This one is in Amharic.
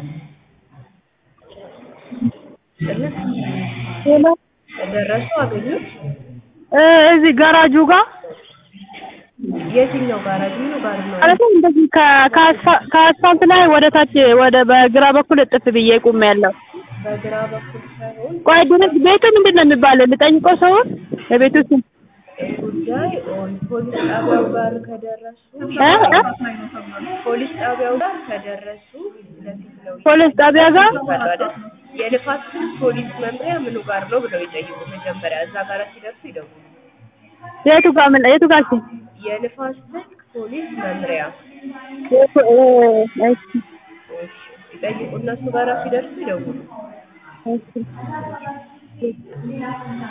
ሄሎ ደረሱ አገኙት? እ እዚህ ጋራጁ ጋር የትኛው ጋራጅ ነው ጋር ነው? ማለትም እንደዚህ ከ- ከአስፋ- ከአስፋልት ላይ ወደ ታች ወደ በግራ በኩል እጥፍ ብዬ ቆሜያለሁ። በግራ በኩል ሳይሆን ቆይ ድረስ ቤቱ ምንድን ነው የሚባለው? ልጠይቀው ሰውን የቤቱ ስም ጉዳይ ኦን ፖሊስ ጣቢያው ጋር ከደረሱ እ እ ፖሊስ ጣቢያው ጋር ከደረሱ ለፊት ነው ፖሊስ ጣቢያ ጋር ይባላል አይደል? የልፋት ስልክ ፖሊስ መምሪያ ምኑ ጋር ነው ብለው ይጠይቁ መጀመሪያ። እዛ ጋር ሲደርሱ ይደውሉ። የቱ ጋር ምን የቱ ጋር ስም የልፋት ስልክ ፖሊስ መምሪያ የቱ እ እሺ እሺ፣ ይጠይቁ። እነሱ ጋር ሲደርሱ ይደውሉ። እሺ